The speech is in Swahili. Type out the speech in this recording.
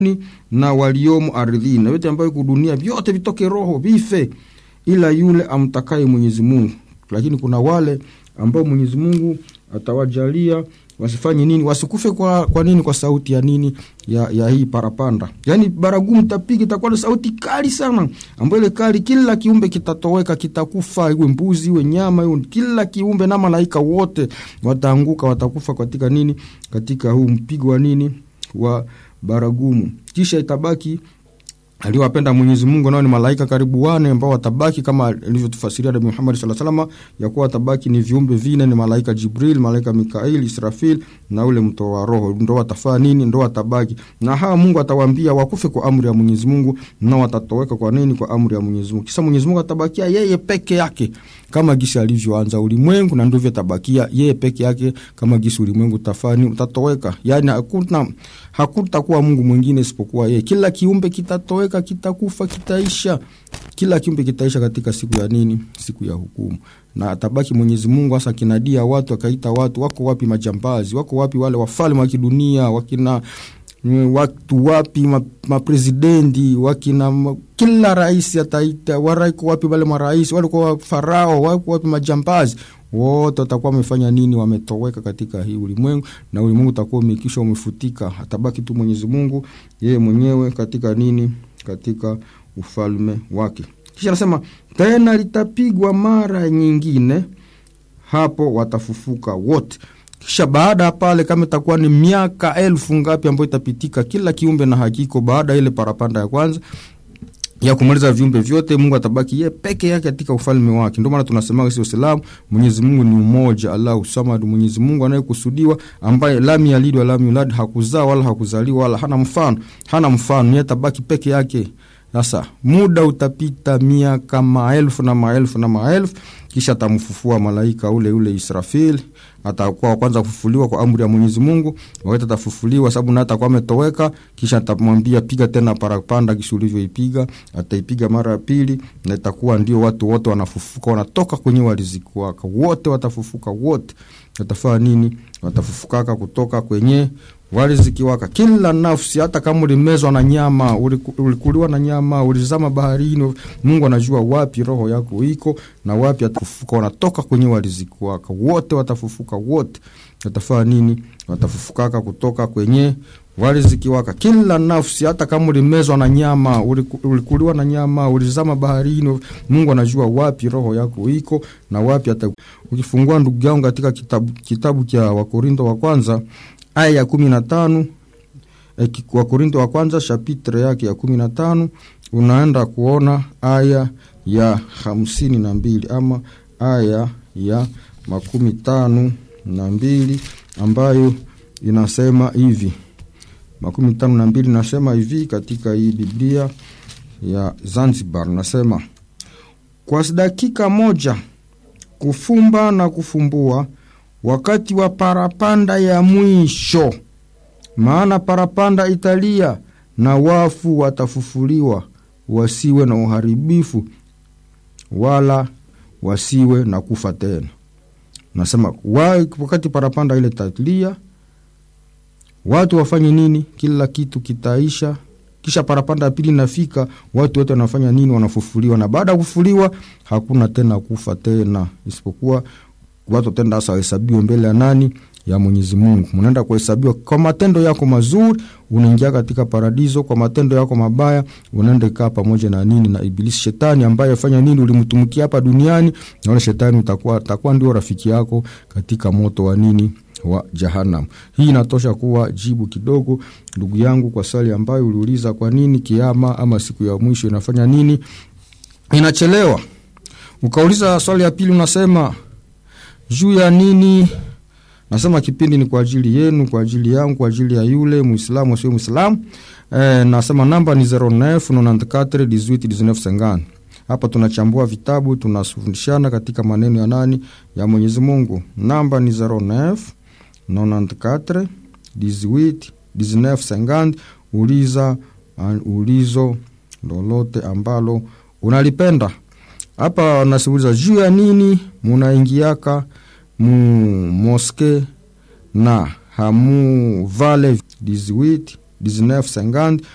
na waliomo ardhini na yote ambayo iko dunia, vyote vitoke roho vife, ila yule amtakaye Mwenyezi Mungu. Lakini kuna wale ambao Mwenyezi Mungu atawajalia wasifanye nini, wasikufe kwa, kwa nini? Kwa sauti ya nini ya, ya hii parapanda, yaani baragumu tapigi itakuwa na sauti kali sana, ambayo ile kali, kila kiumbe kitatoweka, kitakufa, iwe mbuzi iwe nyama iwe kila kiumbe, na malaika wote wataanguka, watakufa katika nini, katika huu mpigo wa nini wa baragumu. Kisha itabaki aliowapenda Mwenyezi Mungu nao ni malaika karibu wane ambao watabaki kama alivyotufasiria Nabii Muhammad sallallahu alaihi wasallam, ya kuwa watabaki ni viumbe vine, ni malaika Jibril, malaika Mikail, Israfil na ule mtoa roho, ndo watafaa nini, ndo watabaki na hawa. Mungu atawaambia wakufe kwa amri ya Mwenyezi Mungu, na watatoweka kwa nini? Kwa amri ya Mwenyezi Mungu. Kisha Mwenyezi Mungu atabakia yeye peke yake kama gisi alivyoanza ulimwengu, na ndivyo atabakia yeye peke yake kama gisi ulimwengu utafani utatoweka, yani hakuna hakutakuwa Mungu mwingine isipokuwa yeye. Kila kiumbe kitatoweka, kitakufa, kitaisha, kila kiumbe kitaisha katika siku ya nini? Siku ya hukumu. Na atabaki Mwenyezi Mungu hasa kinadia watu, akaita watu, wako wapi majambazi? Wako wapi wale wafalme wa kidunia? wakina watu wapi maprezidenti wakina kila rais ataita waraiko wapi wale marais walikuwa farao wako wapi majambazi wote watakuwa wamefanya nini? Wametoweka katika hii ulimwengu, na ulimwengu utakuwa umekisha umefutika. Atabaki tu Mwenyezi Mungu yeye mwenyewe katika nini, katika ufalme wake. Kisha anasema tena litapigwa mara nyingine, hapo watafufuka wote. Kisha baada ya pale, kama itakuwa ni miaka elfu ngapi ambayo itapitika, kila kiumbe na hakiko, baada ya ile parapanda ya kwanza ya kumaliza viumbe vyote, Mungu atabaki ye peke yake katika ufalme wake. Ndio maana tunasema sisi Waislamu, Mwenyezi Mungu ni umoja, Allahu Samad, Mwenyezi Mungu anayekusudiwa, ambaye lam yalid wa lam yulad, hakuzaa wala hakuzaliwa wala hana mfano, hana mfano, yeye atabaki peke yake. Sasa muda utapita, miaka maelfu na maelfu na maelfu, kisha atamfufua malaika ule ule Israfil, atakuwa wa kwanza kufufuliwa kwa amri ya Mwenyezi Mungu. Wakati atafufuliwa, sababu naye atakuwa ametoweka, kisha atamwambia piga tena parapanda, kisha ulivyoipiga, ataipiga mara ya pili, na itakuwa ndio watu wote wanafufuka, wanatoka kwenye waliziki wake, wote watafufuka, wote watafanya nini? Watafufukaka kutoka kwenye waliziki waka kila nafsi, hata kama ulimezwa na nyama, ulikuliwa na nyama, ulizama baharini, Mungu anajua wapi roho yako iko na wapi atafufuka. Wanatoka kwenye waliziki waka, wote watafufuka, wote watafanya nini? Watafufukaka kutoka kwenye waliziki waka kila nafsi, hata kama ulimezwa na nyama, ulikuliwa na nyama, ulizama baharini, Mungu anajua wapi roho yako iko na wapi ata. Ukifungua ndugu yangu katika kitabu, kitabu cha Wakorinto wa kwanza aya ya kumi na tano eh, Wakorinto wa kwanza shapitre yake ya kumi na tano unaenda kuona aya ya hamsini na mbili ama aya ya makumi tano na mbili ambayo inasema hivi makumi tano na mbili nasema hivi katika hii Biblia ya Zanzibar, nasema kwa dakika moja kufumba na kufumbua wakati wa parapanda ya mwisho, maana parapanda italia na wafu watafufuliwa, wasiwe na uharibifu wala wasiwe na kufa tena. Nasema wakati parapanda ile talia, watu wafanye nini? Kila kitu kitaisha. Kisha parapanda ya pili nafika, watu wote wanafanya nini? Wanafufuliwa, na baada ya kufufuliwa hakuna tena kufa tena, isipokuwa watu watenda sasa wahesabiwe mbele ya nani? Ya Mwenyezi Mungu. Mnaenda kuhesabiwa kwa matendo yako mazuri, unaingia katika paradiso. Kwa matendo yako mabaya, unaenda kaa pamoja na nini? Na Ibilisi, shetani ambaye afanya nini? Ulimtumikia hapa duniani, na ule shetani utakuwa atakuwa ndio rafiki yako katika moto wa nini? Wa Jahannam. Hii inatosha kuwa jibu kidogo, ndugu yangu, kwa swali ambayo uliuliza, kwa nini kiama ama siku ya mwisho inafanya nini inachelewa? Ukauliza swali ya pili, unasema juu ya nini? Nasema kipindi ni kwa ajili yenu, kwa ajili yangu, kwa ajili ya yule Muislamu asio Muislamu. E, nasema namba ni 09 94 18 19 50. Hapa tunachambua vitabu, tunafundishana katika maneno ya nani? Ya Mwenyezi Mungu. Namba ni 09 94 18 19 50. Uliza ulizo lolote ambalo unalipenda. Hapa nasiuliza juu ya nini munaingiaka mu moske na hamu vale 18 19 50